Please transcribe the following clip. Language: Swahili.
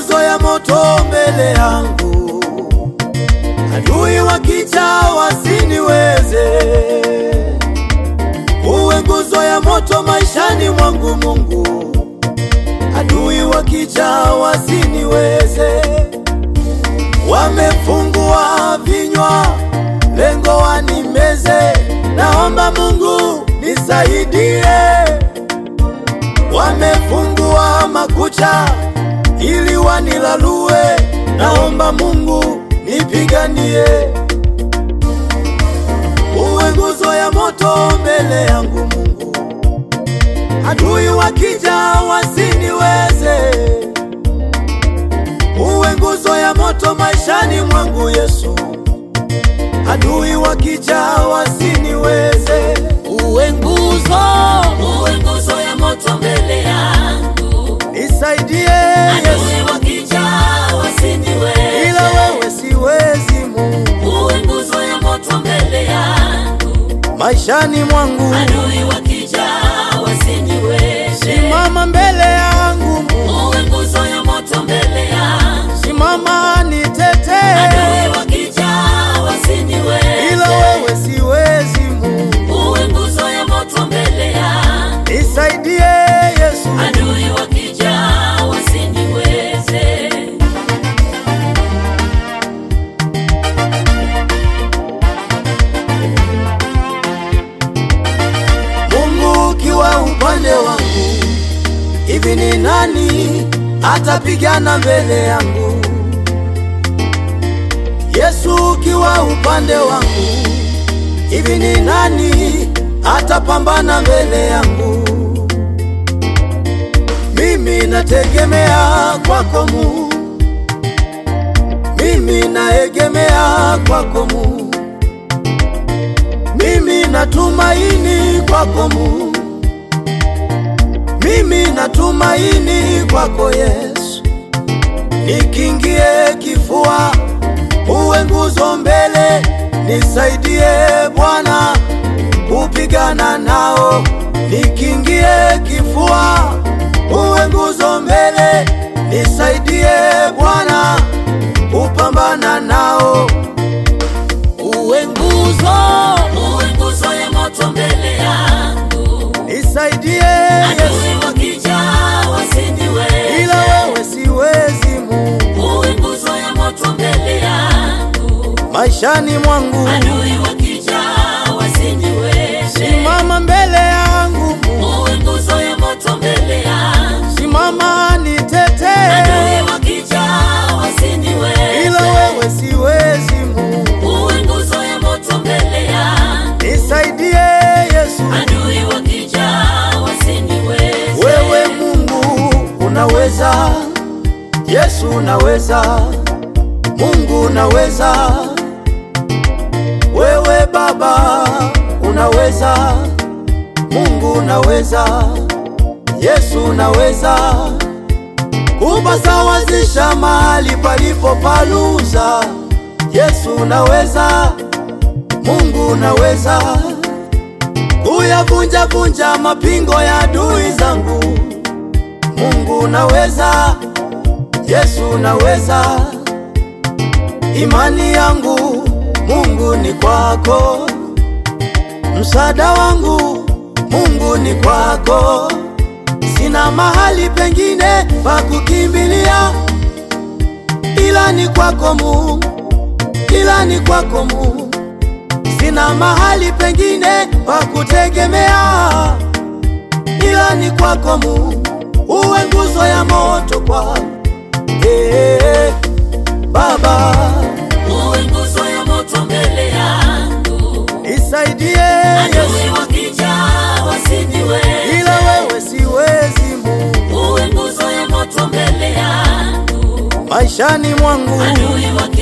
nguzo ya moto mbele yangu, adui wakija wasiniweze. Uwe nguzo ya moto maishani mwangu Mungu, adui wakija wasiniweze. Wamefungua vinywa, lengo wanimeze. Naomba Mungu nisaidie. Wamefungua makucha ili wanilalue. Naomba Mungu nipiganie. Uwe nguzo ya moto mbele yangu Mungu, adui wakija wasiniweze. Uwe nguzo ya moto maishani mwangu Yesu, adui wakija wasiniweze. Uwe nguzo, uwe nguzo ya moto mbele yangu, Nisaidie Yesu, adui wakija wasiniweze. ila wewe siwezi Mungu, Uwe nguzo ya moto mbele yangu, maishani mwangu adui wakija wasiniweze. simama mbele yangu Mungu, Uwe nguzo ya moto mbele yangu, simama nitetee, adui wakija wasiniweze. ila wewe siwezi Mungu, Uwe nguzo ya moto mbele yangu, nisaidie Yesu, adui wakija wasiniweze. Mungu ukiwa upande wangu, hivi ni nani atapigana mbele yangu? Yesu ukiwa upande wangu, hivi ni nani atapambana mbele yangu? Mimi nategemea kwako Mungu, mimi naegemea kwako Mungu, mimi natumaini kwako Mungu, mimi natumaini kwako Yesu. Nikingie kifua, uwe nguzo mbele, nisaidie Bwana kupigana nao. Nikingie kifua, uwe nguzo mbele, nisaidie Bwana kupambana nao. Uwe nguzo, uwe nguzo ya moto mbele yangu, Nisaidie Yesu, adui wakija wasiniweze. ila wewe siwezi Mungu, Uwe nguzo ya moto mbele yangu, maishani mwangu adui wakija wasiniweze. simama mbele yangu Mungu, Uwe nguzo ya moto mbele yangu, simama nitetee, adui wakija wasiniweze. ila wewe siwezi Mungu, Uwe nguzo ya moto mbele yangu, nisaidie Yesu. adui wakija wasiniweze. Wewe Mungu unaweza, Yesu unaweza, Mungu unaweza, wewe Baba unaweza, Mungu unaweza, Yesu unaweza kupasawazisha mahali palipo paluza. Yesu unaweza, Mungu unaweza kuyavunja vunja mapingo ya adui zangu. Mungu unaweza, Yesu unaweza. Imani yangu Mungu ni kwako, msaada wangu Mungu ni kwako. Sina mahali pengine pa kukimbilia ila ni kwako Mungu, ila ni kwako Mungu. Sina mahali pengine pa kutegemea ila ni kwako Mungu, uwe nguzo ya moto kwangu. Hey, Baba Uwe nguzo ya moto mbele yangu, nisaidie Yesu, adui wakija wasiniweze. ila wewe siwezi Mungu, Uwe nguzo ya moto mbele yangu, maishani mwangu adui wakija